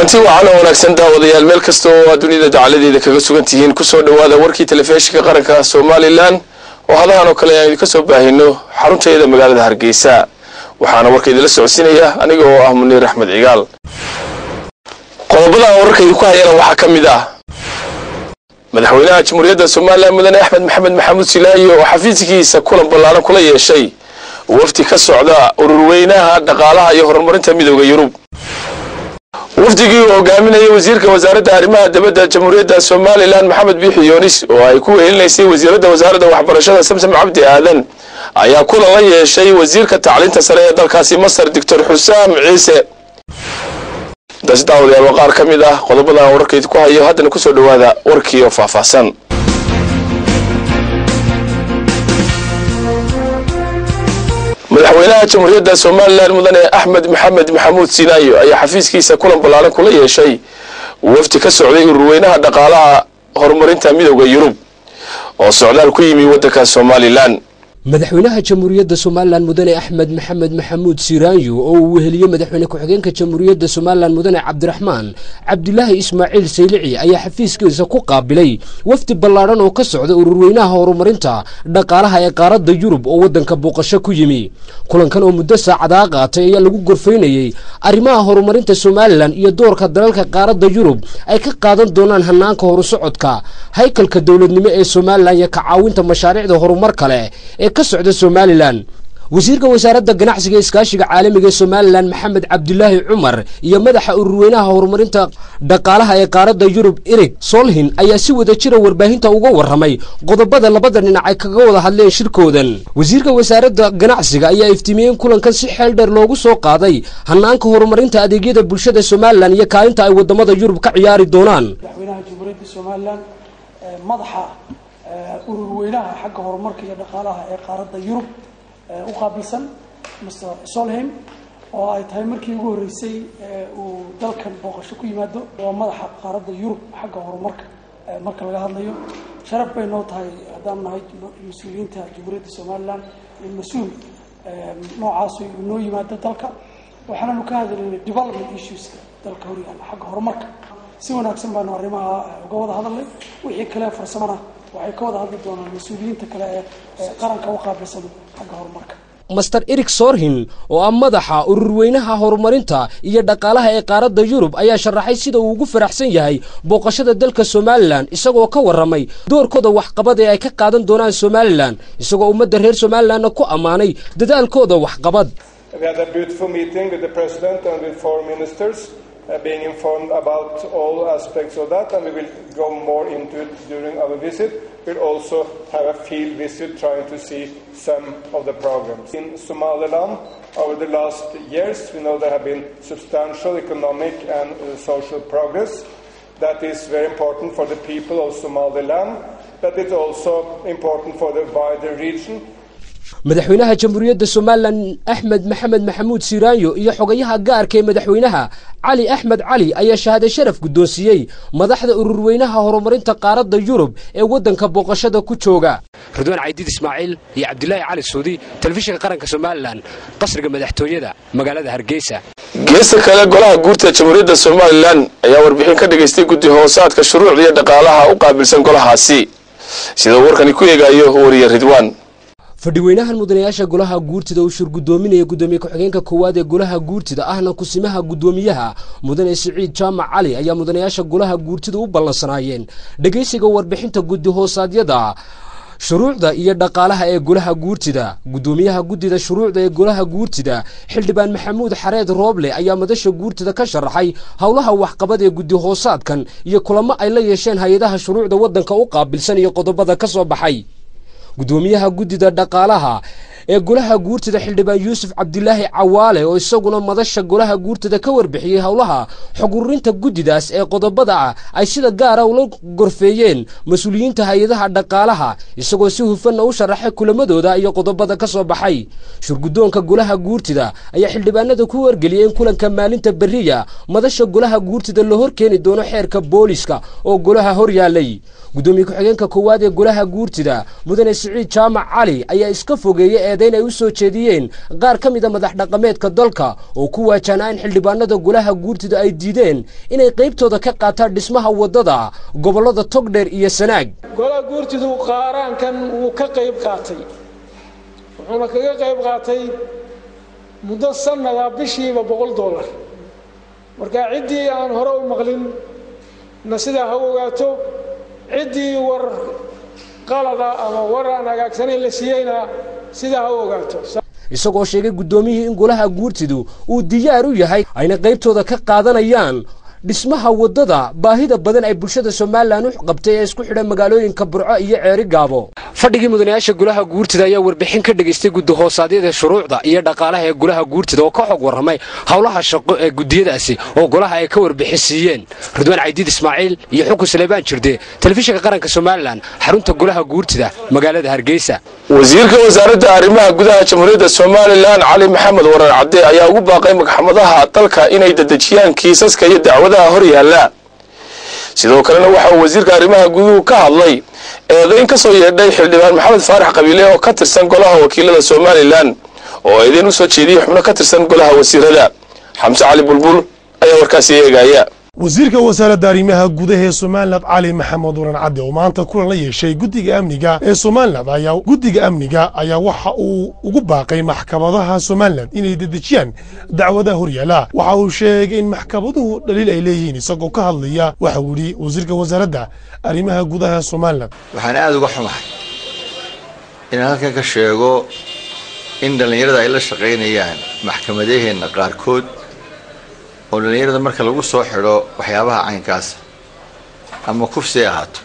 kulanti wacan oo wanaagsan daawadayaal meel kasta oo aad dunida dacaladeeda kaga sugan tihiin kusoo dhowaada warkii telefishinka qaranka somalilan oo hadahan oo kale aan idinka soo baahino xarunteeda magaalada hargeysa waxaana warka idinla socodsiinaya aniga oo ah muniir axmed cigaal qodobada aan wararka idinku hayana waxaa ka mid ah madaxweynaha jamhuuriyadda somalilan mudane axmed maxamed maxamuud silaayo oo xafiiskiisa kulan ballaaran kula yeeshay wafdi ka socda ururweynaha dhaqaalaha iyo horumarinta midooda yurub wafdigii uu hogaaminayay wasiirka wasaaradda arrimaha dibadda jamhuuriyadda somalilan maxamed biixi yoonis oo ay ku wehelinaysay wasiiradda wasaaradda waxbarashada samsam cabdi aadan ayaa kulan la yeeshay wasiirka tacliinta sare ee dalkaasi masar doctor xusaam ciise intaasi daawadayaal waa qaar ka mid ah qodobada aan wararkayd ku hayo haddana kusoo dhowaada warkii oo faahfaahsan madaxweynaha jamhuuriyadda somalilan mudane axmed maxamed maxamuud sinaayo ayaa xafiiskiisa kulan ballaaran kula yeeshay wafdi ka socday ururweynaha dhaqaalaha horumarinta midooda yurub oo socdaal ku yimi waddanka somalilan madaxweynaha jamhuuriyadda somalilan mudane axmed maxamed maxamuud siraanyo oo uu weheliye madaxweyne ku-xigeenka jamhuuriyadda somalilan mudane cabdiraxmaan cabdilaahi ismaaciil saylici ayaa xafiiskiisa ku qaabilay wafdi ballaadhan oo ka socda ururweynaha horumarinta dhaqaalaha ee qaaradda yurub oo waddanka booqasho ku yimi kulankan oo muddo saacadaa qaatay ayaa lagu gorfaynayey arrimaha horumarinta somalilan iyo doorka dalalka qaaradda yurub ay ka qaadan doonaan hanaanka horusocodka haykalka dowladnimo ee somalilan iyo ka caawinta mashaariicda horumar kale ee ka socda somalilan wasiirka wasaaradda ganacsiga iskaashiga caalamiga ee somalilan maxamed cabdilaahi cumar iyo madaxa ururweynaha horumarinta dhaqaalaha ee qaaradda yurub erig solhin ayaa si wada jira warbaahinta uga warramay qodobada labada dhinac ay kaga wada hadleen shirkoodan wasiirka wasaaradda ganacsiga ayaa iftiimiyey in kulankan si xeel dheer loogu soo qaaday hanaanka horumarinta adeegyada bulshada somalilan iyo kaalinta ay wadamada yurub ka ciyaari doonaan madaxweynaha jamhuuriyadda somalilan madaxa ururweynaha xagga horumarka iyo dhaqaalaha ee qaaradda yurub u qaabilsan mr solheim oo ay tahay markii ugu horreysay uu dalkan booqasho ku yimaado waa madaxa qaaradda yurub xagga horumarka marka laga hadlayo sharaf bay noo tahay haddaan nahay mas-uuliyiinta jamhuuriyadda somalilan in mas-uul noocaas uu noo yimaado dalka waxaananu ka hadlaynay development issueska dalka horyaala xagga horumarka si wanaagsan baanu arrimaha uga wada hadalnay wixii kale farsamona waxay ka wada hadli doonaan mas-uuliyiinta kale ee qaranka u qaabilsan xagga horumarka master erik sorhin oo ah madaxa ururweynaha horumarinta iyo dhaqaalaha ee qaaradda yurub ayaa sharaxay sida uu ugu faraxsan yahay booqashada dalka somalilan isagoo ka warramay doorkooda waxqabad ee ay ka qaadan doonaan somalilan isagoo ummadda reer somalilanna ku ammaanay dadaalkooda waxqabad Uh, being informed about all aspects of that, and we will go more into it during our visit. We'll also have a field visit trying to see some of the programs. In Somaliland, over the last years, we know there have been substantial economic and uh, social progress. That is very important for the people of Somaliland, but it's also important for the wider region madaxweynaha jamhuuriyadda somalilan axmed maxamed maxamuud siraanyo iyo xogayaha gaarka ee madaxweynaha cali axmed cali ayaa shahaade sharaf guddoonsiiyey madaxda ururweynaha horumarinta qaaradda yurub ee waddanka booqashada ku jooga ridwaan caydiid ismaaciil iyo cabdilaahi cali suudi telefishinka qaranka somalilan qasriga madaxtooyada magaalada hargeysa geesta kale golaha guurta jamhuuriyadda somalilan ayaa warbixin ka dhigaystay guddi hoosaadka shuruucda iyo dhaqaalaha u qaabilsan golahaasi sida uu warkani ku eegaayo wariye ridwaan fadhiweynahan mudanayaasha golaha guurtida uu shir guddoominaya guddoomiye ku-xigeenka koowaad ee golaha guurtida ahna kusimaha guddoomiyaha mudane siciid jaamac cali ayaa mudanayaasha golaha guurtida u ballansanaayeen dhegaysiga warbixinta guddi hoosaadyada shuruucda iyo dhaqaalaha ee golaha guurtida guddoomiyaha guddida shuruucda ee golaha guurtida xildhibaan maxamuud xareed rooble ayaa madasha guurtida ka sharaxay howlaha waxqabad ee guddi hoosaadkan iyo kulamo ay la yeesheen hay-adaha shuruucda waddanka u qaabilsan iyo qodobada ka soo baxay guddoomiyaha guddida dhaqaalaha ee golaha guurtida xildhibaan yuusuf cabdilaahi cawaale oo isaguna madasha golaha guurtida ka warbixiyey howlaha xog ururinta guddidaas ee qodobada ah ay sida gaara ula gorfeeyeen mas-uuliyiinta hay-adaha dhaqaalaha isagoo si hufanna u sharaxay kulamadooda iyo qodobada ka soo baxay shurguddoonka golaha guurtida ayaa xildhibaanada ku wargeliyey in kulanka maalinta beriya madasha golaha guurtida la hor keeni doono xeerka booliska oo golaha hor yaalay guddoomiye ku-xigeenka koowaad ee golaha guurtida mudane siciid jaamac cali ayaa iska fogeeyey eedayn ay u soo jeediyeen qaar ka mida madax dhaqameedka dalka oo ku waajahnaa in xildhibaanada golaha guurtida ay diideen inay qaybtooda ka qaataan dhismaha waddada gobollada togdheer iyo sanaag golaha guurtidu qaaraankan wuu ka qayb qaatay wuxuuna kaga qayb qaatay muddo sanada bishiiba boqol dollar marka ciddii aan hore u maqlin na sidaa ha ogaato ciddii war qalada ama war aan hagaagsanayn la siiyeyna sidaa ha u ogaato isagoo sheegay guddoomiyihii in golaha guurtidu uu diyaar u yahay ayna qaybtooda ka qaadanayaan dhismaha waddada baahida badan ay bulshada somalilan u qabtay ee isku xidha magaalooyinka burco iyo ceeri gaabo fadhigii mudanayaasha golaha guurtida ayaa warbixin ka dhegaystay guddahoosaadiyada shuruucda iyo dhaqaalaha ee golaha guurtida oo ka xog warramay howlaha shaqo ee gudiyadaasi oo golaha ay ka warbixin siiyeen ridwaan caydiid ismaaciil iyo xukun saleebaan jirde telefishinka qaranka somalilan xarunta golaha guurtida magaalada hargeysa wasiirka wasaaradda arrimaha gudaha jamhuuriyadda somalilan cali maxamed warar cadde ayaa ugu baaqay maxkamadaha dalka inay dedejiyaan kiisaska iyo dacwadaha hor yaalla sidoo kalena waxa uu wasiirka arrimaha guduhu ka hadlay eedayn ka soo yeedhay xildhibaan maxamed faarax qabiile oo ka tirsan golaha wakiilada somalilan oo eedayn u soo jeediyey xubno ka tirsan golaha wasiirada xamse cali bulbul ayaa warkaasi eegaya wasiirka wasaaradda arrimaha gudaha ee somalilan cali maxamed waran cadde oo maanta kulan la yeeshay guddiga amniga ee somalilan ayaa guddiga amniga ayaa waxa uu ugu baaqay maxkamadaha somalilan inay dedejiyaan dacwadaha horyaala waxa uu sheegay in maxkamaduhu dhaliil ay leeyihiin isagoo ka hadlaya waxa uu yidhi wasiirka wasaaradda arrimaha gudaha ee somalilan waxaan aada uga xumahay inaan halkan ka sheego in dhallinyarada ay la shaqaynayaan maxkamadaheenna qaarkood oo dhallinyarada marka lagu soo xidho waxyaabaha caynkaasa ama kufsi ay ahaato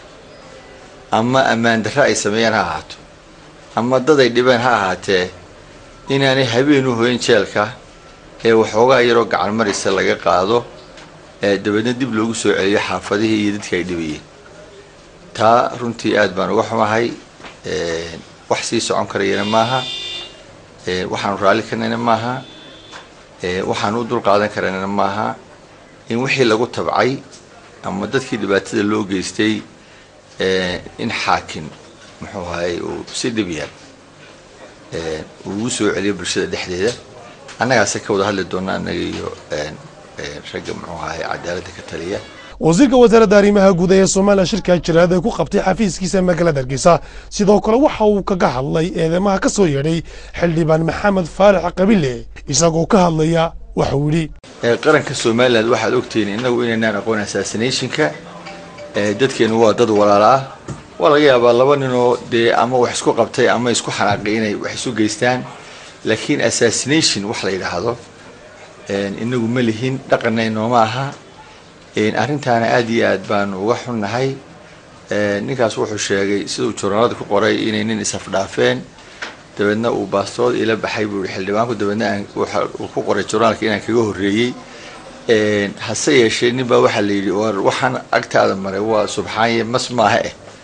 ama ammaan darre ay sameeyaan ha ahaato ama dad ay dhibeen ha ahaatee inaanay habeen u hoyn jeelka ee waxoogaa yaroo gacan marisa laga qaado ee dabeedna dib loogu soo celiyo xaafadihii iyo dadka ay dhibayeen taa runtii aad baan uga xumahay wax sii socon karayana maaha waxaanu raalli karnayna maaha waxaan u dul qaadan karana maaha in wixii lagu tabcay ama dadkii dhibaatada loo geystay in xaakim muxuu ahay uu si dhib yar uu ugu soo celiyo bulshada dhexdeeda annagaase ka wada hadli doona annaga iyo ragga muxuu ahay cadaaladda ka taliya wasiirka wasaaradda arrimaha gudaha ee somalilan shirka jiraad ee ku qabtay xafiiskiisa magaalada hargeysa sidoo kale waxa uu kaga hadlay eedeymaha ka soo yeedhay xildhibaan maxamed faarax qabile isagoo ka hadlaya waxa uu yidhi qaranka somalilan waxaad ogtihiin innagu inaynaan aqoon assassinationka dadkeenu waa dad walaala ah waa laga yaabaa laba ninoo dee ama wax isku qabtay ama isku xanaaqay inay wax isu geystaan laakiin assassination wax la yidhaahdo inagu ma lihin dhaqanna inooma aha arrintaana aada iyo aad baanu uga xunnahay ninkaas wuxuu sheegay siduu journaalada ku qoray inay nin isafdhaafeen dabeedna uu baastood ila baxay buu yihi xildhibaanku dabeedna uu ku qoray journaalka inaan kaga horreeyey hase yeeshee nin baa waxaa la yidhi war waxaan agtaada maray waa subxaanye mas maaha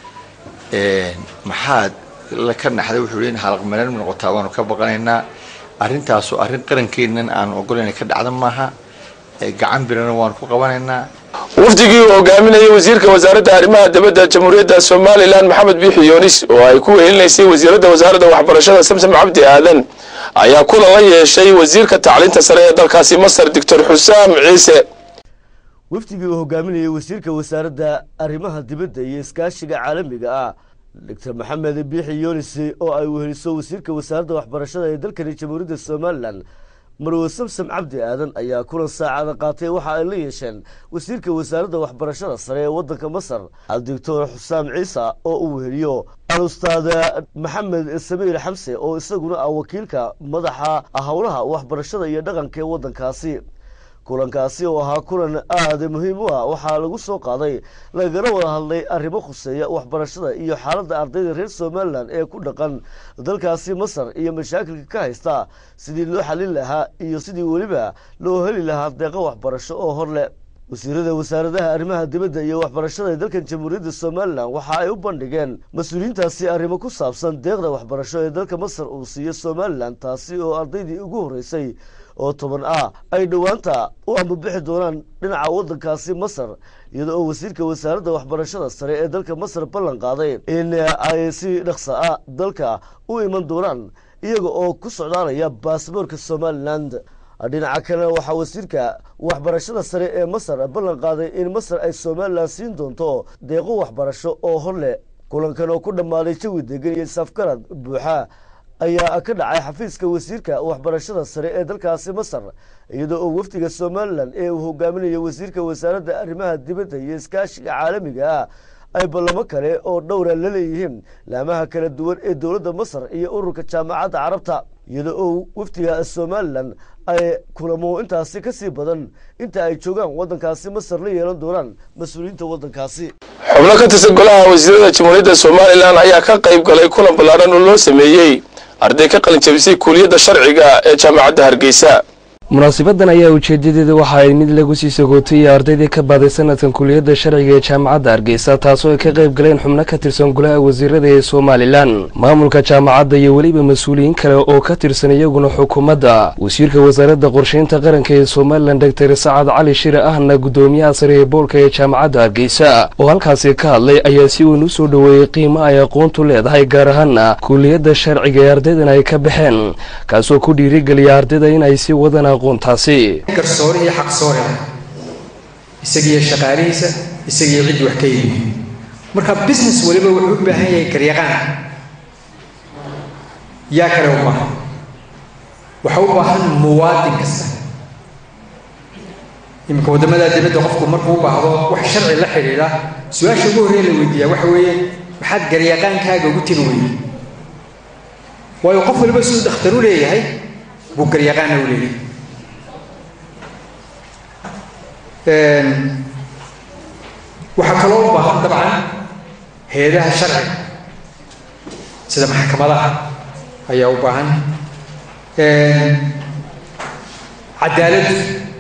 eh maxaad la ka naxday wuxuu yihi in halaqmareen noqotaa waanu ka baqanaynaa arrintaasu arrin qarankeennan aan ogolayna ka dhacda maaha gacan birana waanu ku qabanaynaa wafdigii uu hogaaminayay wasiirka wasaaradda arrimaha dibadda jamhuuriyadda somalilan maxamed biixi yoonis oo ay ku wehelinaysay wasiiradda wasaaradda waxbarashada samsam cabdi aadan ayaa kulan la yeeshay wasiirka tacliinta sare ee dalkaasi masar doctor xusaam ciise wafdigii uu hogaaminayay wasiirka wasaaradda arrimaha dibadda iyo iskaashiga caalamiga ah doctor maxamed biixi yoonis oo ay weheliso wasiirka wasaaradda waxbarashada ee dalkani jamhuuriyadda somalilan marwe samsam cabdi aadan ayaa kulan saacada qaatay waxa ay la yeesheen wasiirka wasaaradda waxbarashada sare ee waddanka masar doctor xusaam ciise oo uu weheliyo alustaad maxamed samiir xamse oo isaguna ah wakiilka madaxa howlaha waxbarashada iyo dhaqanka ee waddankaasi kulankaasi oo ahaa kulan aada muhiim u ah waxaa lagu soo qaaday lagana wada hadlay arrimo khuseeya waxbarashada iyo xaaladda ardayda reer somalilan ee ku dhaqan dalkaasi masar iyo mashaakilka ka haysta sidii loo xalin lahaa iyo sidii weliba loo heli lahaa deeqo waxbarasho oo hor leh wasiirada wasaaradaha arrimaha dibadda iyo waxbarashada ee dalkan jamhuuriyadda somalilan waxa ay u bandhigeen mas-uuliyiintaasi arrimo ku saabsan deeqda waxbarasho ee dalka masar uu siiyo somalilan taasi oo ardaydii ugu horreysay oo toban ah ay dhowaanta u ambabixi doonaan dhinaca waddankaasi masar iyada oo wasiirka wasaaradda waxbarashada sare ee dalka masar ballan qaaday in ay si dhaqsa ah dalka u iman doonaan iyaga oo ku socdaalaya baasaboorka somalilan dhinaca kalena waxaa wasiirka waxbarashada sare ee masar ballan qaaday in masar ay somalilan siin doonto deeqo waxbarasho oo hor leh kulankan oo ku dhammaaday jawi degan iyo safgarad buuxa ayaa ka dhacay xafiiska wasiirka waxbarashada sare ee dalkaasi masar iyadoo oo wafdiga somalilan ee uu hogaaminayo wasiirka wasaaradda arrimaha dibadda iyo iskaashiga caalamiga ah ay ballamo kale oo dhowra la leeyihiin laamaha kala duwan ee dowladda masar iyo ururka jaamacadda carabta iyadoo oo wafdiga somalilan ay kulamo intaasi ka sii badan inta ay joogaan waddankaasi masar la yeelan doonaan mas-uuliyiinta waddankaasi xubno ka tirsan golaha wasiirada jamhuuriyadda somalilan ayaa ka qayb galay kulan ballaaran oo loo sameeyey arday ka qalin jabisay kuuliyadda sharciga ee jaamacadda hargeysa munaasibadan ayaa ujeedadeeda waxa ay mid lagu sii sagootayay ardaydii ka baaday sanadkan kuliyadda sharciga ee jaamacadda hargeysa taasoo ay ka qayb galeen xubno ka tirsan golaha wasiirada ee somalilan maamulka jaamacadda iyo weliba mas-uuliyiin kale oo ka tirsan iyaguna xukuumadda wasiirka wasaaradda qorsheynta qaranka ee somalilan doctor sacad cali shire ahna guddoomiyaha sare ee boolka ee jaamacadda hargeysa oo halkaasi ka hadlay ayaa si weyn u soo dhoweeyey qiimo ay aqoontu leedahay gaar ahaana kuliyadda sharciga ee ardaydan ay ka baxeen kaasoo ku dhiirigeliya ardayda in ay sii wadaan garsoore iyo xaqsoore ah isagiiyo shaqaalihiisa isagiiyo ciddii wax ka yimi marka business waliba wuxuu u baahan yahay garyaqaan yaa kale u baahan waxa u baahan muwaadin kasta iminka waddamada dibadda qofku markuu u baahdo wax sharci la xidhiidha su-aasha ugu horreeya la weydiiyaa waxa weeye maxaad garyaqaankaaga ugu timi weyday waayo qof waliba siduu dhakhtar u leeyahay buu garyaqaanna u leeyahay waxaa kaloo u baahan dabcan hay-adaha sharciga sida maxkamadaha ayaa u baahan cadaaladdu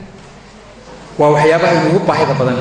waa waxyaabaha inugu baahida badan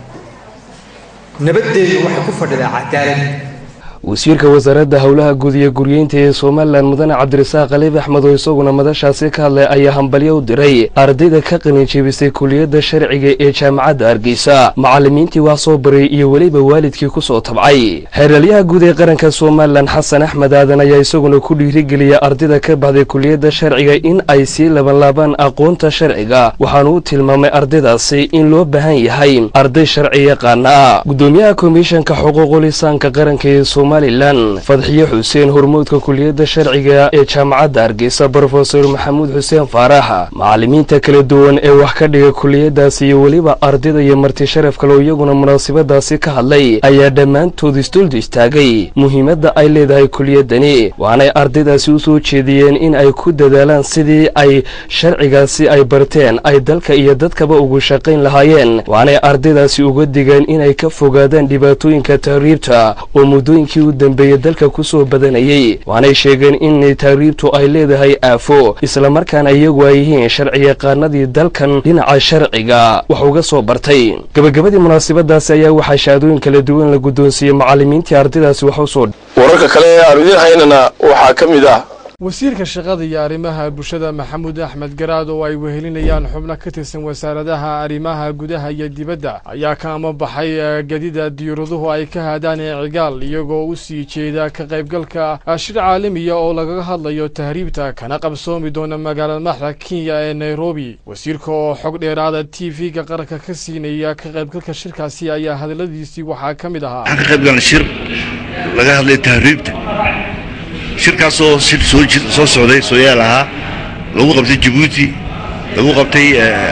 nabaddeedu waxay ku fadhidaa cadaalad wasiirka wasaaradda howlaha guud iyo guryeynta ee somalilan mudane cabdirasaaq khaliif axmed oo isaguna madashaasi ka hadlay ayaa hambalyo u diray ardayda ka qalin jebisay kuliyadda sharciga ee jaamacadda hargeysa macallimiintii wax soo baray iyo weliba waalidkii ku soo tabcay xeeralyaha guud ee qaranka somalilan xasan axmed aadan ayaa isaguna ku dhiirigeliya ardayda ka baxday kuliyadda sharciga in ay sii labanlaabaan aqoonta sharciga waxaanu u tilmaamay ardaydaasi in loo baahan yahay arday sharci yaqaana gudoomiyaha komishanka xuquuqulisaanka qaranka ee somalilan fadxiye xuseen hormuudka kuliyadda sharciga ee jaamacadda hargeysa brofesor maxamuud xuseen faarax macallimiinta kala duwan ee wax ka dhiga kuliyadaasi iyo weliba ardayda iyo marti sharaf kale oo iyaguna munaasabadaasi ka hadlay ayaa dhammaantood isduldu istaagay muhiimadda ay leedahay kuliyadani waanay ardaydaasi u soo jeediyeen in ay ku dadaalaan sidii ay sharcigaasi ay barteen ay dalka iyo dadkaba ugu shaqayn lahaayeen waanay ardaydaasi uga digeen inay ka fogaadaan dhibaatooyinka tahriibta oo muddooyinkii u dambeeyey dalka ku soo badanayey waanay sheegeen in tahriibtu ay leedahay aafo islamarkaana iyagu ay yihiin sharci yaqaanadii dalkan dhinaca sharciga wax uga soo bartay gabagabadii munaasabadaasi ayaa waxaa shahaadooyin kala duwan la guddoonsiiyey macallimiintii ardaydaasi wax u soo wararka kale ee aanu idiin haynana waxaa ka mid ah wasiirka shaqada iyo arrimaha bulshada maxamuud axmed garaad oo ay wehelinayaan xubno ka tirsan wasaaradaha arrimaha gudaha iyo dibadda ayaa ka amabaxay gadida diyuuraduhu ay ka haadaan ee cigaal iyagoo u sii jeeda ka qaybgalka shir caalamiya oo lagaga hadlayo tahriibta kana qabsoomi doona magaalada madaxda kenya ee nairobi wasiirka oo xog dheeraada t v-ga qaranka ka siinaya ka qaybgalka shirkaasi ayaa hadaladiisii waxaa ka mid ahaa waxaan ka qayb galnay shir laga hadlay tahriibta shirkaasoo shir soo soo socday sooyaal ahaa lagu qabtay jabuuti lagu qabtay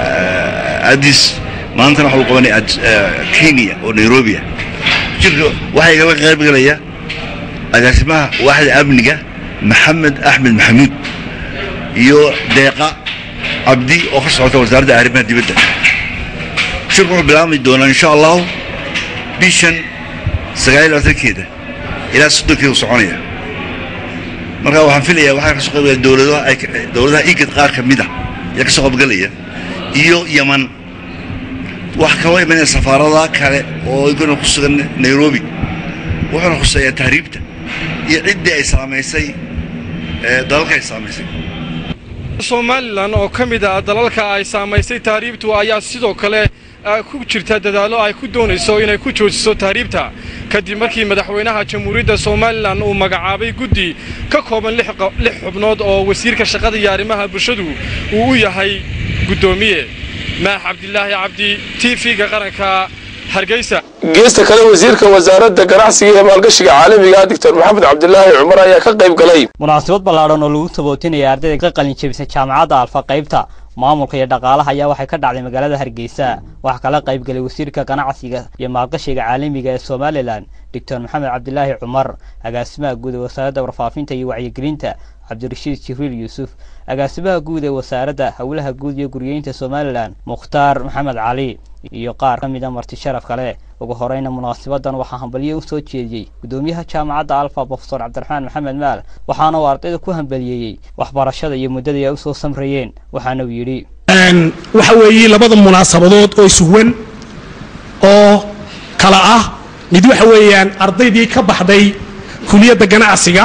adis maantana waxa lagu qabanay kenya oo nairobi ah shirka waxaa igala qayb galaya agaasimaha waaxda amniga maxamed axmed maxamuud iyo deeqa cabdi oo ka socota wasaaradda arrimaha dibadda shirku wuxuu bilaabmi doonaa insha allahu bishan sagaal iyo labaatankeeda ilaa soddonkeeda soconaya marka waxaan filayaa waxaa kasoo qaybgalaya dowladaha ay dowladaha igad qaar ka mid ah ayaa kasoo qaybgalaya iyo yaman wax kaloo imanaya safaarada kale oo igana ku sugan nairobi wuxuuna khuseeyaa tahriibta iyo ciddii ay saamaysay dalalka ay saamaysay somalilan oo ka mid ah dalalka ay saamaysay tahriibtu ayaa sidoo kale ku jirta dadaallo ay ku doonayso inay ku joojiso tahriibta kadib markii madaxweynaha jamhuuriyadda somalilan uu magacaabay guddi ka kooban lix xubnood oo wasiirka shaqada iyo arrimaha bulshadu uu u yahay guddoomiye maax cabdilaahi cabdi t v-ga qaranka hargeysa geesta kale wasiirka wasaaradda ganacsiga iyo maalgashiga caalamiga doctor maxamed cabdilaahi cumar ayaa ka qayb galay munaasabad ballaadhan oo lagu tabootinaya ardayda ka qalin jebisay jaamacadda alfa qaybta maamulka iyo dhaqaalaha ayaa waxay ka dhacday magaalada hargeysa waxaa kala qayb galay wasiirka ganacsiga iyo maalgashiga caalamiga ee somalilan doctor maxamed cabdilaahi cumar agaasimaha guud ee wasaaradda warfaafinta iyo wacyigelinta cabdirashiid jibriil yuusuf agaasimaha guud ee wasaaradda howlaha guud iyo guryeynta somalilan mukhtaar maxamed cali iyo qaar ka mida marti sharaf kale ugu horeyna munaasabadan waxaa hambalyo u soo jeediyey guddoomiyaha jaamacadda alfa profesor cabdiraxmaan maxamed maal waxaana uu ardayda ku hambaliyeeyey waxbarashada iyo muddadii ay usoo samrayeen waxaana uu yidhi waxa weeye labada munaasabadood oo isuwan oo kala ah mid waxa weeyaan ardaydii ka baxday kuliyadda ganacsiga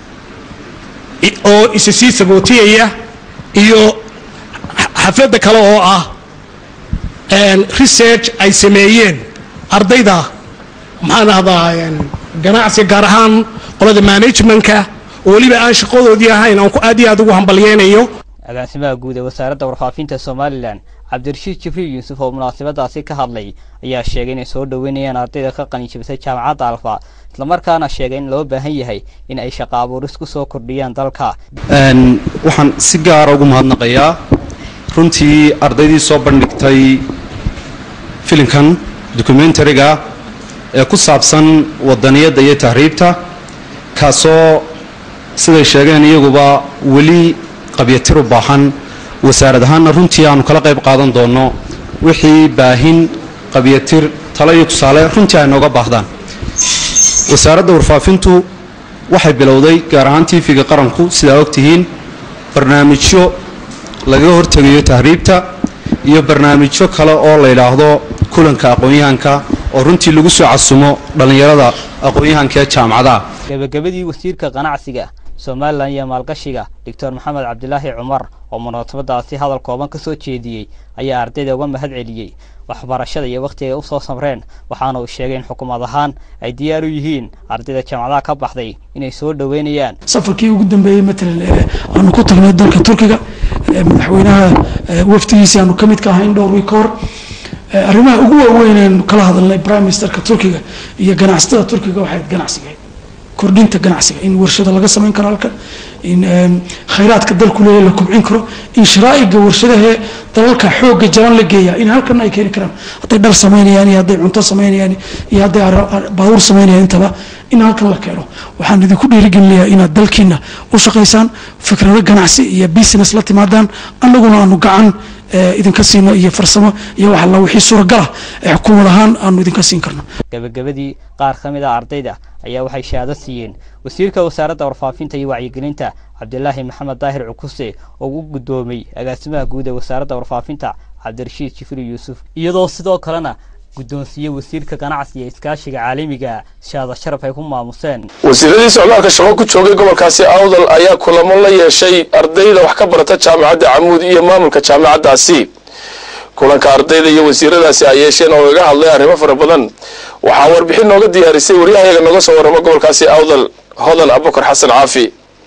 oo isa sii sagootiyaya iyo xafladda kale oo ah research ay sameeyeen ardayda maxaan ahdaa ganacsiga gaar ahaan qolada managementka oo weliba aan shaqadoodii ahayn aan ku aad iyo aad ugu hambalyeynayo agaasimaha guud ee wasaaradda warfaafinta somalilan cabdirashiid jibriil yuusuf oo munaasabadaasi ka hadlay ayaa sheegay inay soo dhoweynayaan ardayda ka qalinjibisay jaamacadda alfa islamarkaana sheegay in loo baahan yahay in ay shaqo abuuris ku soo kordhiyaan dalka waxaan si gaara ugu mahadnaqayaa runtii ardaydii soo bandhigtay filimkan documentariga ee ku saabsan wadaniyadda iyo tahriibta kaasoo siday sheegeen iyaguba weli qabyatir u baahan wasaarad ahaanna runtii aanu kala qayb qaadan doonno wixii baahin qabyatir talo iyo tusaale runtii ay nooga baahdaan wasaaradda warfaafintu waxay bilowday gaar ahaan tv-ga qaranku sidaa ogtihiin barnaamijyo lagaga hortegayo tahriibta iyo barnaamijyo kale oo la yidhaahdo kulanka aqoon-yahanka oo runtii lagu soo casumo dhallinyarada aqoon-yahanka ee jaamacadaha gebagabadii wasiirka ganacsiga somalilan iyo maalgashiga doctor maxamed cabdilaahi cumar oo munaasabadaasi hadal kooban ka soo jeediyey ayaa ardayda uga mahad celiyey waxbarashada iyo wakhtiga ay u soo samreen waxaana uu sheegay in xukuumad ahaan ay diyaar u yihiin ardayda jaamacadaha ka baxday inay soo dhoweynayaan safarkii ugu dambeeyey matalan aanu ku tagnay dalka turkiga madaxweynaha wafdigiisii aanu ka mid ka ahayn dhowr wiik ka hor arrimaha ugu waaweyn aynu kala hadalnay prime ministerka turkiga iyo ganacsatada turkiga waxay ganacsiga kordhinta ganacsiga in warshada laga samayn karo halkan in khayraadka dalku leeyahay la kubcin karo in sharaa'iga warshadaha dalalka xoogga jaban la geeya in halkan ay keeni karaan hadday dhar samaynayaan iyo hadday cunto samaynayaan iyo hadday baabuur samaynayaan intaba in halkan la keeno waxaan idinku dhiirigelinayaa inaad dalkiina u shaqaysaan fikrado ganacsi iyo business la timaadaan annaguna aanu gacan idinka siino iyo farsamo iyo wax alla wixii suuragala ee xukuumad ahaan aanu idinka siin karno gabagabadii qaar ka mid a ardayda ayaa waxay shahaado siiyeen wasiirka wasaaradda warfaafinta iyo wacyigelinta cabdilaahi maxamed daahir cukuse oo u guddoomay agaasimaha guud ee wasaaradda warfaafinta cabdirashiid jibriil yuusuf iyadoo sidoo kalena guddoonsiiyey wasiirka ganacsiga ee iskaashiga caalamiga shahaado sharaf ay ku maamuseen wasiiradii socdaalka shaqo ku joogay gobolkaasi awdal ayaa kulamo la yeeshay ardayda wax ka barata jaamacadda camuud iyo maamulka jaamacaddaasi kulanka ardayda iyo wasiiradaasi ay yeesheen oo iga hadlay arrimo fara badan waxaa warbixin nooga diyaarisay waryahayaga nooga soo warramo gobolkaasi awdal hodan abukar xasan caafi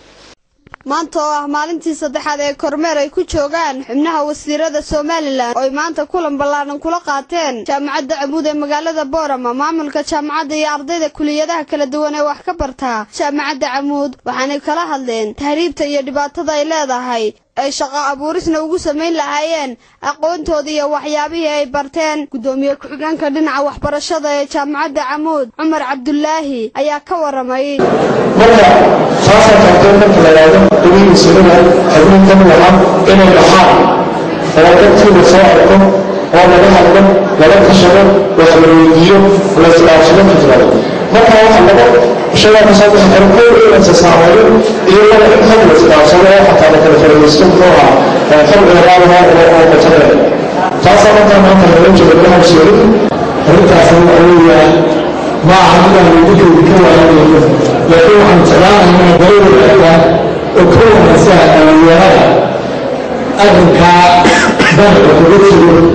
maanta oo ah maalintii saddexaad ee kormeer ay ku joogaan xubnaha wasiirada somalilan oo ay maanta kulan ballaaran kula qaateen jaamacadda camuud ee magaalada boorama maamulka jaamacadda iyo ardayda kuliyadaha kala duwan ee wax ka bartaa jaamacadda camuud waxaanay kala hadleen tahriibta iyo dhibaatada ay leedahay ay shaqo abuurisna ugu samayn lahaayeen aqoontooda iyo waxyaabihii ay barteen guddoomiye ku-xigeenka dhinaca waxbarashada ee jaamacadda camuud cumar cabdulaahi ayaa ka waramay marka saasaa tagtay marka la yidhaahdo dhibihii sunada xubintan waxa inay baxaan oo dadkiina soo arko oo laga hadlo laga tashado wax la weydiiyo la isdhaafsado fikrado marka waxa laga shagaa kasoo bixi karo kow in la isasaameeyo iyo laba in xog la isdhaafsado oo xataa la kala faa'iidaysto muxuu ahaa xog dheeraadaha oo oo qotada taasaa markaa maanta laga joogo laha sheegin arrintaasna waxa weeyaan ma aha midaan idinkeedi ka waayanayo laakiin waxaan jeclaanahay dawladda oo ka wanaagsan dhalinyarada arrinkaa dalka kaga jiro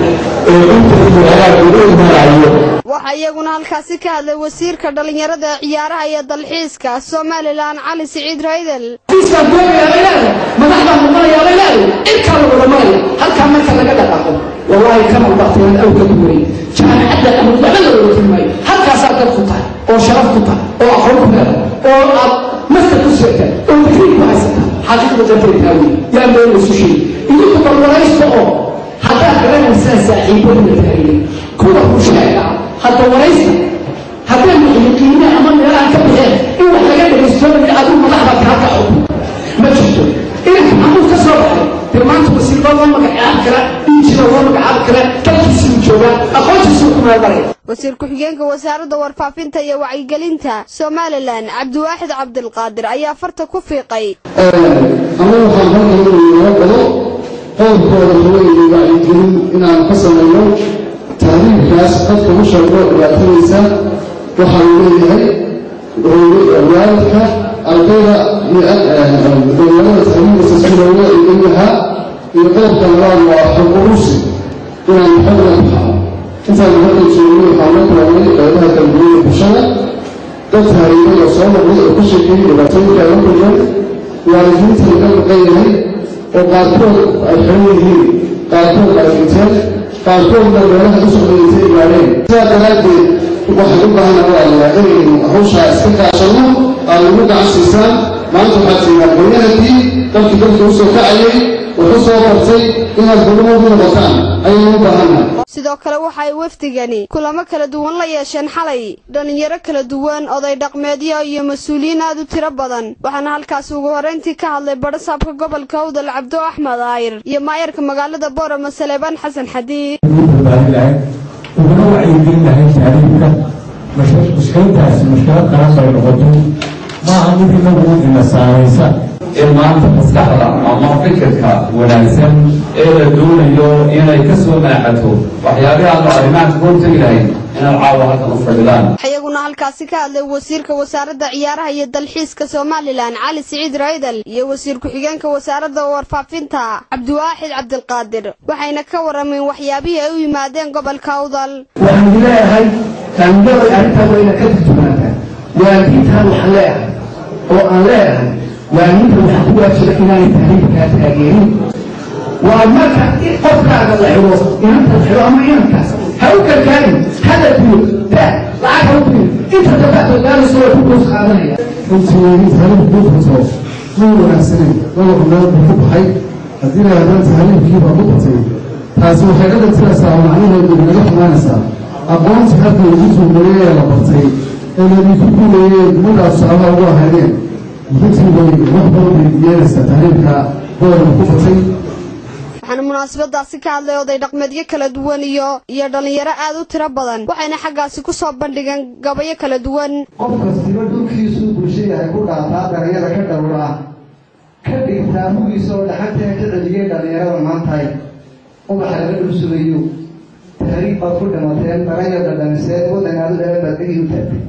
ee inta ilaahaa ugu imanayo waxaa iyaguna halkaasi ka hadlay wasiirka dhallinyarada ee ciyaaraha iyo dalxiiska somalilan cali siciid raydel xafiiskaan doonayaa bay leedahay madaxdaan noqonayaa bay leedahay intaa lagu dhamanaya halkaa marka laga dhaqaaqo wallaahi kama ubaqteen aw ka duwanay jaamacadda ama waxba la wada tilmaayo halkaasaa dad ku tahay oo sharaf ku tahay oo aqoon ku leedahay oo aad master ku seegta oo digrii ku haysata xaqiiqda danteetaa wey yaa meel isu sheegi idinku barwaraysta oo haddaad garanaysaan saaxiibadina taagaya kuwa ku sheega hadda waraysta haddaan muxliqiine ama meelahan ka baxeen in wax laga dhegaystoonaya adigu madaxda kaa kaco ma jirto inanka maxamuud ka soo baxay dee maanta wasiirba loo magacaabi kara injina loo magacaabi kara dalkiisii u joogaa aqoontiisuu ku meelmaraya wasiir ku-xigeenka wasaaradda warfaafinta iyo wacyigelinta somalilan cabdiwaaxid cabdilqaadir ayaa farta ku fiiqay ama waxaan halkan inuu galo qowlkooda haweeney wacyigelin inaan ka samayno taariikhkaas dadka u sheego dhibaatanaysa waxa uu leeyahay waalidka ardayda dhalinyarada taariikhdiisa si looga eegan lahaa iyo qodobka labaad waa xog urusi inaan xogna baxno intaan hadda joognay waxaan la kulannay qeybaha dambeeyada bulshada dad taariikhada soo noqday oo ka sheekeeyay dhibaatooyinka ay la kulmeen waalidiinta laga maqan yahay oo qaarkood ay xiran yihiin qaarkood ay dhinteen qaarkoodna meelaha u socdaytay gaadheen sidaa daraaddeed waxay u baahan walaalayaa inaynu hawshaa iska kaashanno aad ugu gacan siisaan maanta waxaad tihiin aqoonyahankii dalkii dalka u soo kacayay wuxuu soo bartay inaad hurumadu noqotaan ayaynu u baahannahay sidoo kale waxa ay wafdigani kulamo kala duwan la yeesheen xalay dhallinyaro kala duwan oday dhaqmeedyo iyo mas-uuliyiin aad u tiro badan waxaana halkaasi ugu horrayntii ka hadlay badhasaabka gobolka awdal cabdo axmed aayir iyo maayarka magaalada boorama saleebaan xasan xadiid uguna wacyigelin lahayn taariifka mushkiladdaasi mushkilad qaran bay noqoto maaha mid inagu ina saamaysa in maanta maskaxda ama fikirka wanaagsan ee la doonayo inay ka soo naaxato waxyaabihi aanu arrimahan ka hortegi lahayn inaad caawa halkan u fadhidaan waxaa iyaguna halkaasi ka hadlay wasiirka wasaaradda ciyaaraha iyo dalxiiska somalilan cali siciid raydal iyo wasiir ku-xigeenka wasaaradda warfaafinta cabdiwaaxid cabdilqaadir waxayna ka warameen waxyaabihii ay u yimaadeen gobolka awdal waxaan leeyahay taangaday arrintaa wayna ka turjumaataa waalidiintaan waxaan leeyahay oo aan leeyahay waalidiinta waxaa ku waajiba inaanay taariifkaa taageerin waa marka qofkaaga la xidho inanta la xidho ama inankaas ha u gargaarin hada biyo daa lacag ha u biyo inta dabacdo gaalisoo waa ku goos qaadanaya runtii taariikh buufato ma wanaagsaneyn laba meelood buu ku baxay haddii la yidhahdaan taariikhkiibaa ku batay taasi waxay ka dhigtiraysaa macnaheedu inaga xumaanaysaa aqoontii halka lagu tuumeeyey ee la bartay ee laydinku guuleeyey gumadaas tusaalaha ugu ahaydeen runtii bay wax badan bay yeelaysaa taariikhka boorka ku batay waxaana munaasabadaasi ka hadlay oday dhaqmeedyo kala duwan iyo iyo dhallinyaro aad u tiro badan waxayna xaggaasi ku soo bandhigeen gabayo kala duwan qof kastiba dhulkiisuu bulshayahay ku dhaataa dhalinyada ka dhowraa ka dhigtaa hugiisa oo dhaxanteena ka celiyey dhallinyarada maantahay ubaxa laga dhulsugayo tahriib baad ku dhimateen daranya dhadhamiseen waddan aad u dheer baad dhegii u taagtay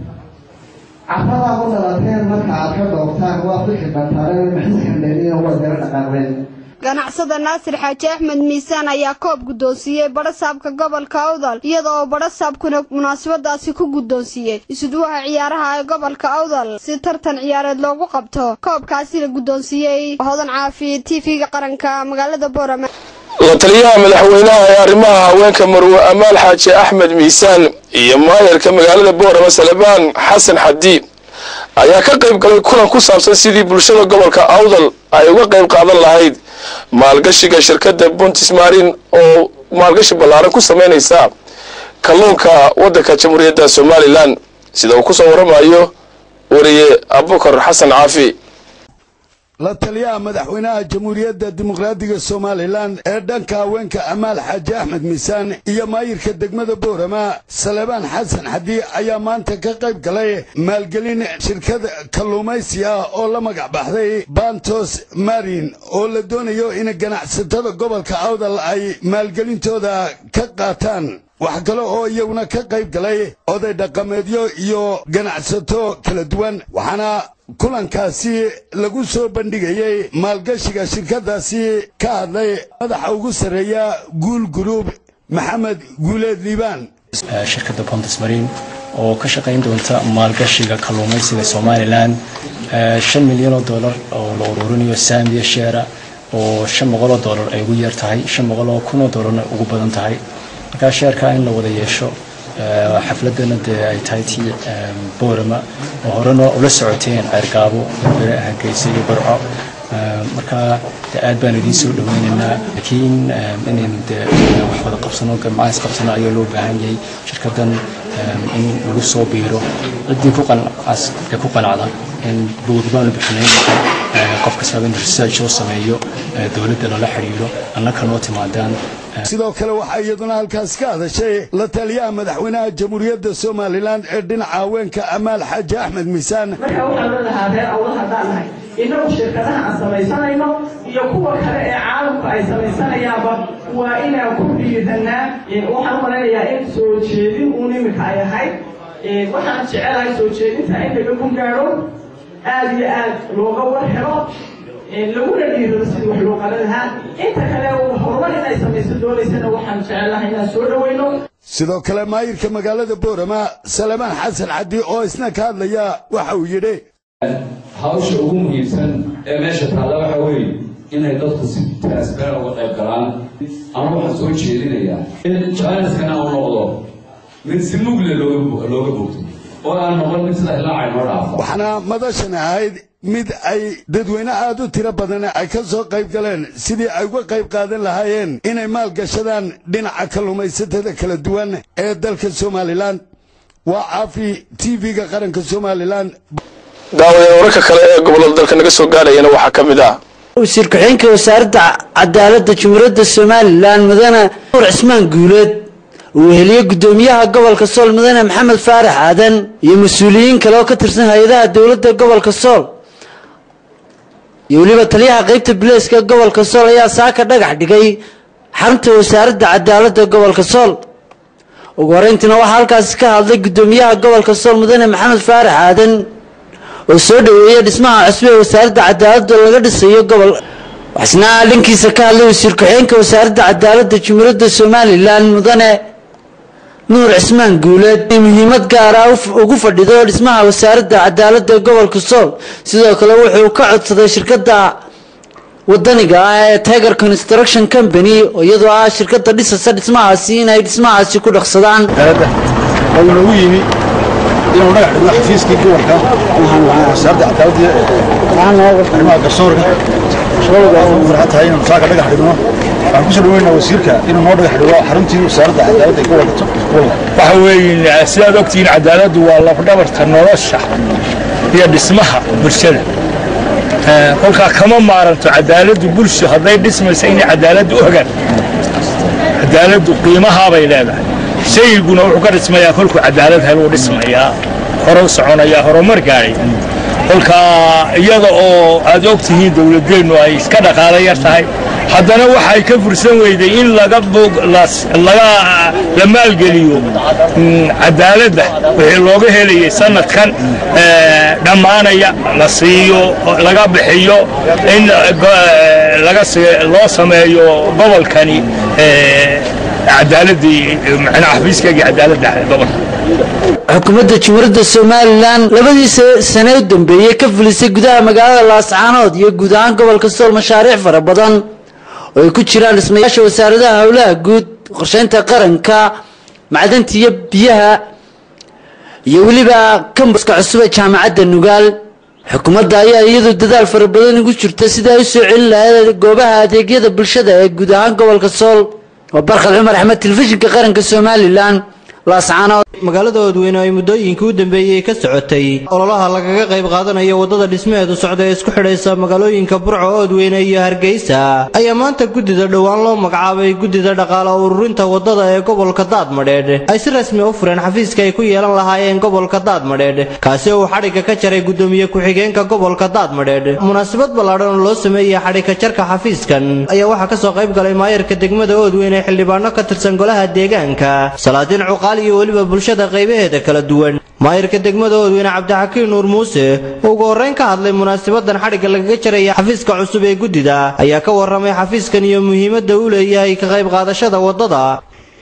carradaa u dhalateen marka aad ka dhooftaan waa fixi bantaareen maxiskan dheeriina waad gara dhaqaaqdeen ganacsada naasir xaaji axmed miisaan ayaa koob guddoonsiiyey badhasaabka gobolka awdal iyada oo badhasaabkuna munaasabadaasi ku guddoonsiiyey isuduwaha ciyaaraha ee gobolka awdal si tartan ciyaareed loogu qabto koobkaasi la guddoonsiiyey hodan caafi t v-ga qaranka magaalada boorama la taliyaha madaxweynaha ee arrimaha haweenka marwe amaal xaaji axmed miisaan iyo maayarka magaalada boorama salebaan xasan xadiid ayaa ka qayb galay kulan ku saabsan sidii bulshada gobolka awdal ay uga qayb qaadan lahayd maalgashiga shirkadda buntis marin oo maalgashi ballaaran ku samaynaysa kalluunka waddanka jamhuuriyadda somalilan sida uu ku soo waramayo wariye abukar xasan caafi la taliyaha madaxweynaha jamhuuriyadda dimuqraadiga somalilan ee dhanka haweenka amaal xaaji axmed miisaan iyo maayirka degmada boorama salebaan xasan xadii ayaa maanta ka qayb galay maalgelin shirkad kalluumaysi ah oo la magac baxday bantos marin oo la doonayo in ganacsatada gobolka awdal ay maalgelintooda ka qaataan wax kale oo iyaguna ka qayb galay oday dhaqameedyo iyo ganacsato kala duwan waxaana kulankaasi lagu soo bandhigayey maalgashiga shirkaddaasi ka hadlay madaxa ugu sarreeya guul guruub maxamed guuleed liibaan shirkadda pontus marine oo ka shaqayn doonta maalgashiga kalluumaysiga somalilan shan milyan oo dollar oo la ururinayo saamiya sheera oo shan boqol oo dollar ay ugu yar tahay shan boqol oo kun oo dollarna ugu badan tahay markaa sheerkaa in la wada yeesho xafladana dee ay tahay tii boorama oo horena ula socoteen ceergaabo berbere hargeysa iyo barco markaa de aad baan idiin soo dhaweynaynaa laakiin inaynu de wax wada qabsano gamcaas qabsano ayaa loo baahan yahay shirkaddan in lagu soo biiro ciddii ku qancas ee ku qanacda in buugi baanu bixinayn qof kastaba in research loo sameeyo dowladda lala xiriiro annaka noo timaadaan sidoo kale waxaa iyaduna halkaas ka hadashay la taliyaha madaxweynaha jamhuuriyadda somalilan ee dhinaca haweenka amaal xaaji axmed miisaan marka waxaan leedahaa reer awal haddaan nahay innagu shirkadaha aan samaysanayno iyo kuwa kale ee caalamka ay samaysanayaanba waa inaan ku dhiidanaa waxaan u malaynayaa in soo jeedin uun iminka ay ahayd waxaan jecelahay soo jeedinta in laga gun gaadho aad iyo aad looga war helo laguna dhiirado sidii wax loo qalan lahaa inta kale horumar inay samayso doonaysana waxaan jecelahay inaan soo dhoweyno sidoo kale maayirka magaalada boorama salamaan xasan caddi oo isna ka hadlaya waxa uu yidhi hawsha ugu muhiimsan ee meesha taalla waxa weeye inay dadku si transparent uga qayb galaan ama waxaan soo jeedinayaa in janiskana uu noqdo mid si mugle looga bogto oo aan noqon mid sida ilaaca inoo dhaafa waxaana madashan ahayd mid ay dadweyne aad u tiro badan ay ka soo qayb galeen sidii ay uga qayb qaadan lahaayeen inay maalgashadaan dhinaca kalluumaysatada kala duwan ee dalka somalilan waa caafi tv-ga qaranka somalilan daawadeen wararka kale ee gobollada dalka naga soo gaadhayana waxaa ka mid ah wasiir ku-xigeenka wasaaradda cadaaladda jumhuuriyadda somalilan mudane nuur cismaan guuleed uu heliye guddoomiyaha gobolka sool mudane maxamed faarax aadan iyo mas-uuliyiin kale oo ka tirsan hay-adaha dowladda gobolka sool iyo weliba taliyaha qeybta bileeska gobolka sool ayaa saaka dhagax dhigay xarunta wasaaradda cadaaladda gobolka sool ugu horeyntiina waxaa halkaasi ka hadlay guddoomiyaha gobolka sool mudane maxamed faarax aadan oo soo dhoweeyay dhismaha cusub ee wasaaradda cadaaladda laga dhisayo gobol waxsna dhankiisa ka hadlay wasiir ku-xigeenka wasaaradda cadaaladda jumhuuriyadda somalilan mudane nuur cismaan guuleed ay muhiimad gaara ugu fadhido dhismaha wasaaradda cadaaladda ee gobolka sool sidoo kale wuxuu ka codsaday shirkadda wadaniga ah ee tiger construction company oo iyadoo ah shirkadda dhisasa dhismahaasi inay dhismahaasi ku dhaqsadaan oo inoogu yimi inuu dhagax dhigo xafiiskii gobolka wasaaradda cadaaladda arrimaha garsoorka farxad tahay inuu saaka dhagax dhigno waxaan kusoo dhaweynaa wasiirka inuu noo dhagax dhigo xaruntii wasaaradda cadaaladda ee gobolka waxa weeye sidaad ogtihiin cadaaladdu waa lafdhabarta nolosha iyo dhismaha bulshada kolkaa kama maaranto cadaaladdu bulsho hadday dhismaysa inay cadaaladdu ogaan cadaaladdu qiimahaabay leedahay shayguna wuxuu ka dhismayaa kolkuu cadaalad heluu dhismayaa hore u soconayaa horumar gaadhay kolkaa iyada oo aad og tihiin dowladeennu ay iska dhaqaalo yar tahay haddana waxay ka fursan weyday in laga laga la maalgeliyo cadaaladda wixii looga helayay sanadkan dhammaanaya la siiyo laga bixiyo in laga loo sameeyo gobolkani cadaaladii macnaha xafiiskaagii cadaaladda gobolka xukuumadda jumhuuriyadda somalilan labadii sane u dambeeyey ka fulisay gudaha magaalada laascaanood iyo guud ahaan gobolka sool mashaariic fara badan oo ay ku jiraan dhismayaasha wasaaradaha howlaha guud qorsheynta qaranka macdanta iyo biyaha iyo weliba kambaska cusub ee jaamacadda nugaal xukuumadda ayaa iyadu dadaal fara badan ugu jirta sidai ay u soo celin lahayd goobaha adeegyada bulshada ee guud ahaan gobolka sool waa barkhad cumar axmed telefishinka qaranka somalilan magaalada oodweyne ay muddooyinkii u dambeeyey ka socotay ololaha lagaga qayb qaadanayo waddada dhismaheedu socda ee isku xidhaysa magaalooyinka burco oodweyne iyo hargeysa ayaa maanta guddida dhowaan loo magacaabay guddida dhaqaale ururinta waddada ee gobolka daadmadheedh ay si rasmi u fureen xafiiska ay ku yeelan lahaayeen gobolka daadmadheedh kaasi oo uu xadhigga ka jaray guddoomiye ku-xigeenka gobolka daadmadheedh munaasabad ballaadhan oo loo sameeyey xadhigka jarka xafiiskan ayaa waxaa kasoo qayb galay maayarka degmada oodweyne xildhibaano ka tirsan golaha deegaanka salaadiin cuqaal iyo weliba bulshada qaybaheeda kala duwan maayirka degmada oodweyne cabdixakiin nuur muuse oo ugu horreyn ka hadlay munaasabadan xadhigga lagaga jaraya xafiiska cusub ee guddida ayaa ka warramay xafiiskan iyo muhiimadda uu leeyahay ka qayb qaadashada waddada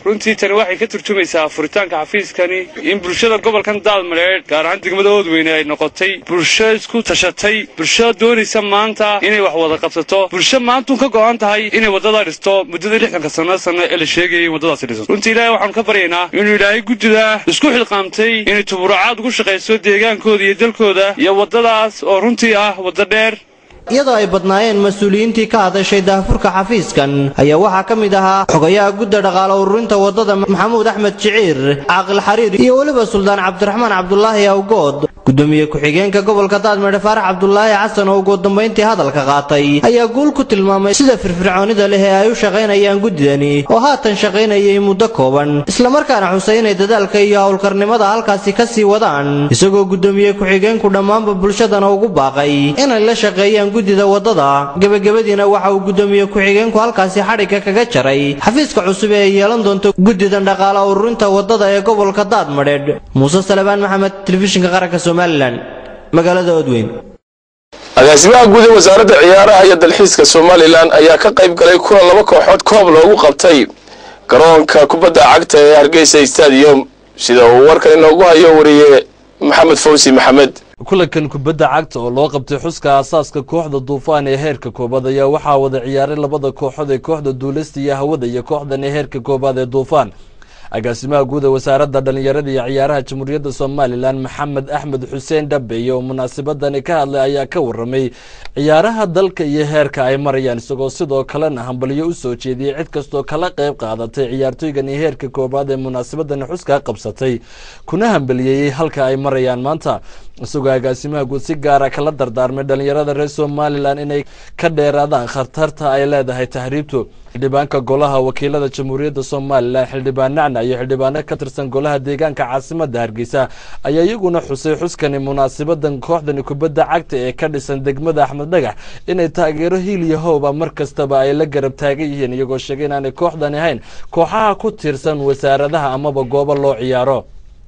runtii tani waxay ka turjumaysaa furitaanka xafiiskani in bulshada gobolkan daadmareedh gaar ahaan degmada oodweyne ay noqotay bulsho isku tashatay bulsho doonaysa maanta inay wax wada qabsato bulsho maantuun ka go'an tahay inay waddada dhisto muddadii lixdanka sanno sanno ee la sheegayay in waddadaasi dhisato runtii ilaahay waxaanu ka baryaynaa inuu ilaahay guddida isku xilqaamtay inay tuburacaad ugu shaqayso deegaankooda iyo dalkooda iyo waddadaas oo runtii ah waddo dheer iyadoo ay badnaayeen mas-uuliyiintii ka hadashay daahfurka xafiiskan ayaa waxaa ka mid ahaa xogayaha gudda dhaqaale ururinta waddada maxamuud axmed jiciir caaqil xariir iyo weliba suldaan cabdiraxmaan cabdulaahi awgood gudoomiye ku-xigeenka gobolka daadmeedhe faarax cabdulaahi xasan oo ugu dambayntii hadalka qaatay ayaa guul ku tilmaamay sida firfircoonida leh ee ay u shaqaynayaan guddidani oo haatan shaqaynayay muddo kooban islamarkaana xusay inay dadaalka iyo howlkarnimada halkaasi ka sii wadaan isagoo gudoomiye ku-xigeenku dhammaanba bulshadana ugu baaqay inay la shaqeeyaan guddida waddada gebagabadiina waxa uu gudoomiye ku-xigeenku halkaasi xadhigga kaga jaray xafiiska cusub ee ay yeelan doonto guddidan dhaqaale ururinta waddada ee gobolka daadmadheedh muuse salebaan maxamed telefishinka qaranka somalilan magaalada odweyn agaasimaha guud ee wasaaradda ciyaaraha iyo dalxiiska somalilan ayaa ka qayb galay kulan laba kooxood koob loogu qabtay garoonka kubadda cagta ee hargeysa stadium sida uu warkan inoogu hayo wariye maxamed fawsi maxamed kulankan kubadda cagta oo loo qabtay xuska aasaaska kooxda duufaan ee heerka koobaad ayaa waxaa wada ciyaaray labada kooxood ee kooxda duulista iyo hawada iyo kooxdan ee heerka koobaad ee duufaan agaasimaha guud ee wasaaradda dhallinyarada iyo ciyaaraha jamhuuriyadda somalilan maxamed axmed xuseen dhabeeye oo munaasabadani ka hadlay ayaa ka waramay ciyaaraha dalka iyo heerka ay marayaan isagoo sidoo kalena hambalyo u soo jeediyey cid kastoo kala qayb qaadatay ciyaartooygan iyo heerka koobaad ee munaasabadani xuskaa qabsatay kuna hambaliyeeyey halka ay marayaan maanta isagoo agaasimaha guud si gaara kala dardaarmay dhallinyarada reer somalilan inay ka dheeraadaan khatarta ay leedahay tahriibtu xildhibaanka golaha wakiilada jamhuuriyadda somalilan xildhibaan nacna iyo xildhibaano ka tirsan golaha deegaanka caasimada hargeysa ayaa iyaguna xusay xuskani munaasabadan kooxdani kubadda cagta ee ka dhisan degmada axmed dhagax inay taageero hiil iyo howba mar kastaba ay la garab taagan yihiin iyagoo sheegay inaanay kooxdani ahayn kooxaha ku tiirsan wasaaradaha amaba goobo loo ciyaaro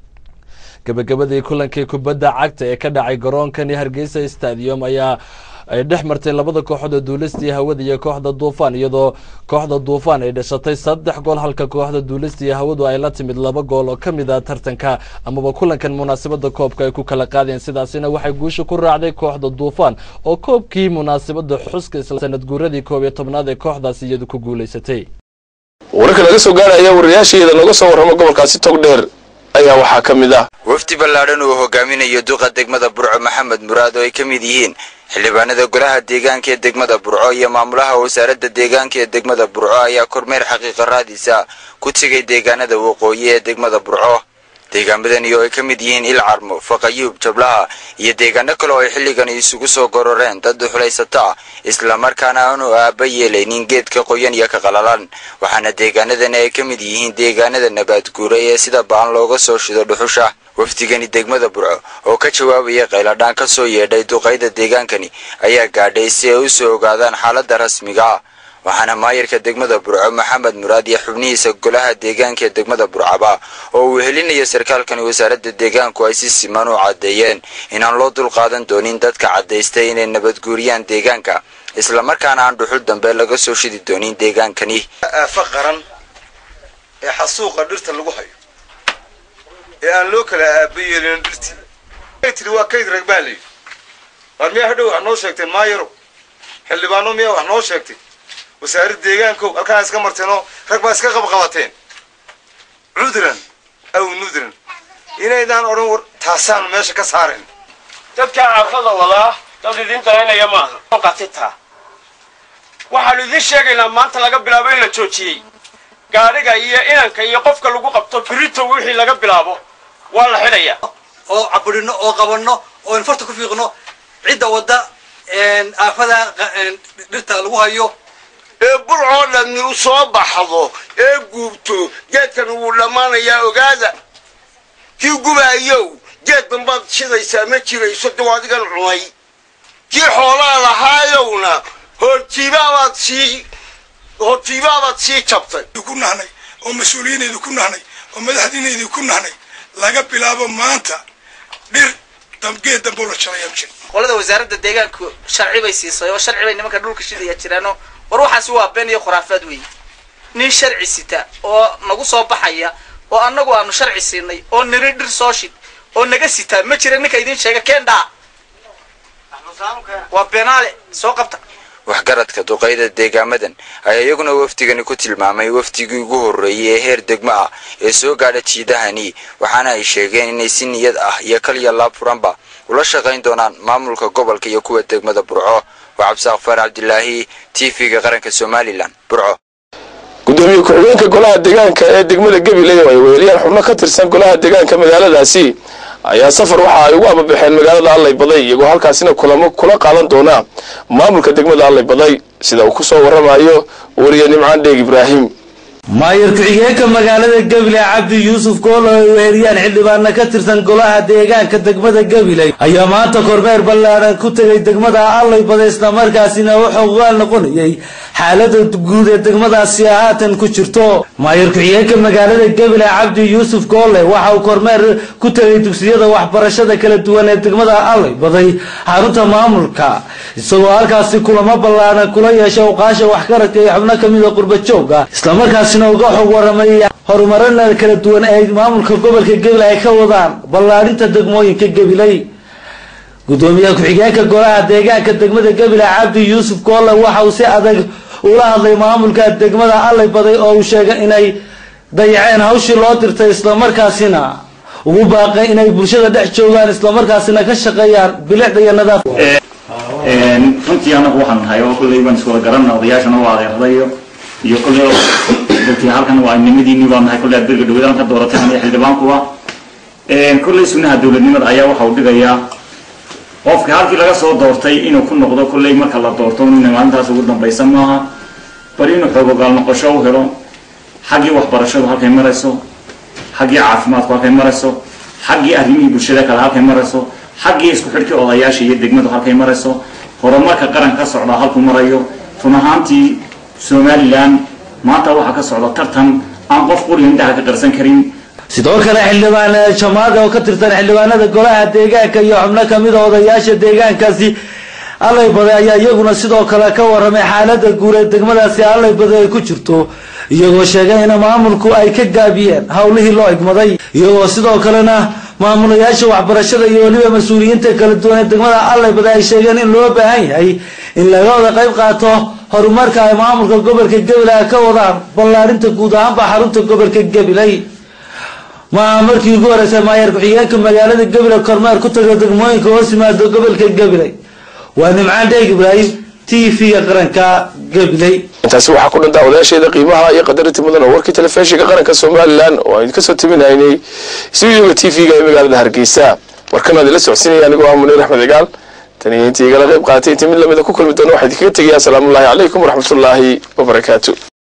gabagabadii kulankii kubadda cagta ee ka dhacay garoonkani hargeysa stadium ayaa ay dhex martay labada kooxood ee duulistii hawada iyo kooxda duufaan iyadoo kooxda duufaan ay dhashatay saddex gool halka kooxda duulistii hawadu ay la timid laba gool oo ka mid ah tartanka amaba kulankan munaasabada koobka ay ku kala qaadeen sidaasina waxay guusha ku raacday kooxda duufaan oo koobkii munaasabada xuska isla sanad guuradii koob iyo tobnaad ee kooxdaasi iyadu ku guulaysatay wararka laga soo gaaraya wariyaasheeda nooga soo warramo gobolkaasi togdheer ayaa waxaa ka mid ah wafdi ballaadhan uu hogaaminayo duqa degmada burco maxamed muraad oo ay ka mid yihiin xildhibaanada golaha deegaanka ee degmada burco iyo maamulaha wasaaradda deegaanka ee degmada burco ayaa kormeer xaqiiqa raadiisa ku tegay deegaanada waqooyi ee degmada burco deegaanadani oo ay ka mid yihiin ilcarmo faqayuub jablaha iyo deegaano kale oo ay xilligan isugu soo gororeen dad duxulaysata ah islamarkaana aanu aaba yeelaynin geedka qoyan iyo ka qalalan waxaana deegaanadani ay ka mid yihiin deegaanada nabaad guuray ee sida ba'an looga soo shido dhuxusha wafdigani degmada burco oo ka jawaabaya qayladhaan ka soo yeedhay duqayda deegaankani ayaa gaadhay si ay u soo ogaadaan xaaladda rasmiga ah waxaana maayarka degmada burco maxamed muraad iyo xubnihiisa golaha deegaanka ee degmada burcaba oo uu helinayo sarkaalkani wasaaradda deegaanku ay si siman u caddeeyeen inaan loo dulqaadan doonin dadka caddaystay inay nabadguuriyaan deegaanka islamarkaana aan dhuxul dambe laga soo shidi doonin deegaankani aafa qaran ee xasuuqa dhirta lagu hayo ee aan loo kala aaba yeelin dhirtii tiri waa kayd rag baa layidhi waar miyaa hadhow wax noo sheegteen maayaro xildhibaano miyaa wax noo sheegtay wasaaradda deegaankow halkaan iska marteenoo rag baa iska qabqabateen cudran aw nudran inaydaan odhan war taasaanu meesha ka saaren dadka carrada wadaa dad idin dalaynaya maaha qatitaa waxaanu idin sheegaynaa maanta laga bilaabo in la joojiyey gaadhiga iyo inanka iyo qofka lagu qabto birito wixii laga bilaabo waa la xidhayaa oo cabudhino oo qabanno oo infarta ku fiiqno cidda wadda aafada dhirta lagu hayo ee burcoo dhammi u soo baxdo ee guubto geedkan wuu dhammaanayaa ogaada kii gubaayow geed dambaad shidaysaa ma jirayso daw adigan cunay kii xoolaa lahaayowna hortiibaabaad sii hortiibaabaad sii jabtay ku nahnay oo mas-uuliyiinaydu ku nahnay oo madaxdiinaydu ku nahnay laga bilaabo maanta dhir geed dambo la jarayaa jir qolada wasaaradda deegaanku sharci bay siisay oo sharci bay nimanka dhulka shidaya jiraano war waxaasi waa been iyo khuraafaad weeye nin sharci sita oo nagu soo baxaya oo annagu aanu sharci siinay oo niri dhir soo shid oo naga sitaa ma jira ninka idin sheega kendhaa waa beenaale soo qabta waxgaradka duqayda deegaamadan ayaa iyaguna wafdigani ku tilmaamay wafdigii ugu horreeyey ee heer degmo ah ee soo gaadha jiidahani waxaana ay sheegeen inay si niyad ah iyo kaliya laab furanba ula shaqayn doonaan maamulka gobolka iyo kuwa degmada burco waa cabdisaaq faar cabdilaahi t v-ga qaranka somalilan burco gudoomiye ku-xigeenka golaha deegaanka ee degmada gabiley oo ay weeliyaan xubno ka tirsan golaha deegaanka magaaladaasi ayaa safar waxa ay ugu ababaxeen magaalada allay baday iyagoo halkaasina kulamo kula qaadan doona maamulka degmada allay baday sida uu kusoo waramayo wariye nimcaan dheeg ibraahim maayar ku-xigeenka magaalada gabiley cabdi yuusuf goolo ay weeriyaan xildhibaana ka tirsan golaha deegaanka degmada gabiley ayaa maanta kormeer ballaadhan ku tegay degmada allay baday islamarkaasina wuxuu ugaal noqonayay xaalada guud ee degmadaasi haatan ku jirto maayar ku-xigeenka magaalada gabiley cabdi yuusuf goole waxa uu kormeer ku tegay dugsiyada waxbarashada kala duwan ee degmada allay baday xarunta maamulka isagoo halkaasi kulamo ballaadhan kula yeesha uqaasha waxgaradka iyo xubno kamida qurbajooga islamarkaasi uga xog waramay horumarana kala duwan ee maamulka gobolka gabiley ay ka wadaan ballaadhinta degmooyinka gabiley gudoomiye ku-xigeenka golaha deegaanka degmada gabiley cabdi yuusuf goolle waxa uu si adag ula hadlay maamulka degmada allay baday oo uu sheegay inay dayaceen hawshii loo dirtay islamarkaasina ugu baaqay inay bulshada dhex joogaan islamarkaasina ka shaqeeyaan bilicda iyo nadaafka runtii anagu waxaan nahay oo kulley baan iswada garanna odayaashana waa adeerdayo iyo kulley dadkii halkan waa nimadiini baa nahay kulley abirga dhawada ka dooratay aniga xildhibaankuwa kulley sunnaha dowladnimada ayaa waxa uu dhigayaa qofka halkii laga soo doortay inuu ku noqdo kulley marka la doorto inay maalintaas ugu dambaysa maaha bal inuu xoogogaal noqosho u helo xaggii waxbarashadu halkay marayso xaggii caafimaadku halkay marayso xaggii arrimihii bulshada kale halkay marayso xaggii isku xidhkii odayaasha iyo degmadu halkay marayso horumarka qaranka ka socdaa halkuu marayo run ahaantii somalilan maanta waxaa ka socda tartan aan qof quriga indhaha ka qarsan karin sidoo kale xildhibaan jamaada oo ka tirsan xildhibaanada golaha deegaanka iyo xubno kamida odayaasha deegaankaasi allay baday ayaa iyaguna sidoo kale ka waramay xaalada guud ee degmadaasi allay baday ay ku jirto iyagoo sheegay in maamulku ay ka gaabiyeen howlihii loo igmaday iyagoo sidoo kalena maamulayaasha waxbarashada iyo weliba mas-uuliyiinta kala duwan ee degmada allay baday ay sheegeen in loo baahan yahay in laga wada qayb qaato horumarka ay maamulka gobolka gabiley ay ka wadaan ballaadhinta guud ahaanba xarunta gobolka gabiley maaha markii ugu horeysay maayar ku-xigeenka magaalada gabiley kormeer ku taga degmooyinka hoos yimaado gobolka gabiley waa nimcaan dheeg ibraahim t v-ga qaranka gabiley intaasi waxaa ku dhantaa odayaasheeda qiimaha iyo qadarinta mudan oo warkii telefishinka qaranka somalilan oo aynu kasoo timinaynay stuudioga t v-ga ee magaalada hargeysa warkan aad ila socodsiinaya anigoo ah muniir axmed cigaal tan iyo intii igala qayb qaatay intii mid lamida ku kulmi doona waxaa idinkaga tegaya asalaamullaahi calaykum waraxmatullaahi wabarakaatu